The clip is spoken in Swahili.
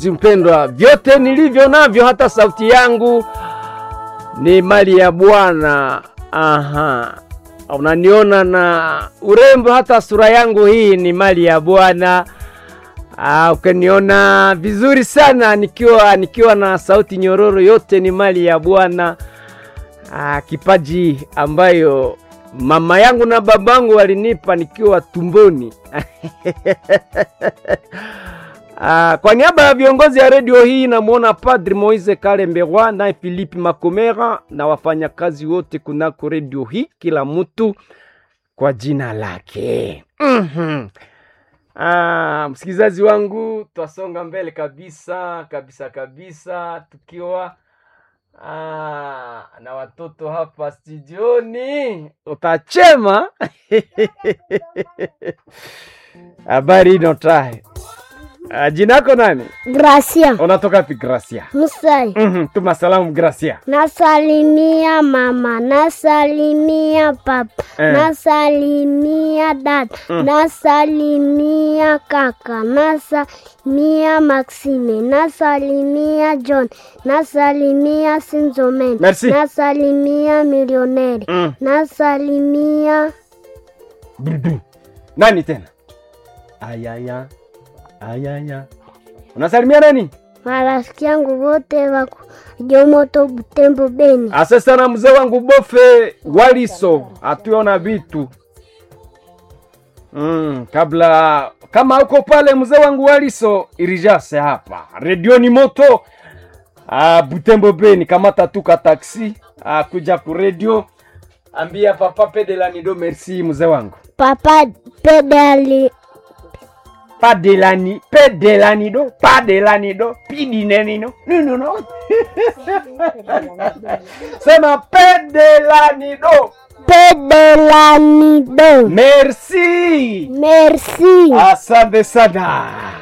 Mpendwa, vyote nilivyo navyo, hata sauti yangu ni mali ya Bwana. Aha, unaniona na urembo, hata sura yangu hii ni mali ya Bwana. Ah, ukaniona vizuri sana nikiwa nikiwa na sauti nyororo, yote ni mali ya Bwana. Ah, kipaji ambayo mama yangu na babangu walinipa nikiwa tumboni. Ah, kwa niaba ya viongozi ya redio hii namwona Padri Moise Kalemberwa naye Philippe Makomera na wafanyakazi wote kunako redio hii, kila mtu kwa jina lake. mm-hmm. Ah, msikilizaji wangu, twasonga mbele kabisa kabisa kabisa tukiwa ah, na watoto hapa studioni, utachema habari inotahe Uh, jina yako nani? Gracia Unatoka wapi Gracia? Musai. Mhm, tuma salamu Gracia. Nasalimia mama, nasalimia papa, Eh. nasalimia dada, nasalimia kaka, nasalimia Maxime, nasalimia John, nasalimia Sinzomen, Merci. nasalimia milioneri, Mm. nasalimia Dudu. Nani tena? Ayaya. Ayaya. Unasalimia nani? marafiki yangu wote wako Jomoto, Butembo, Beni. Asa sana mzee wangu Bofe Waliso, atuona vitu mm, kabla kama uko pale mzee wangu Waliso irijase hapa redioni moto ah, Butembo Beni, kamata tuka taksi ah, kuja ku radio, ambia papa Pedelanido merci mzee wangu Papa pedali Padelani Pedelanido Padelanido Pidinenino no no sema Pedelanido pedelanido. merci Merci. asante sana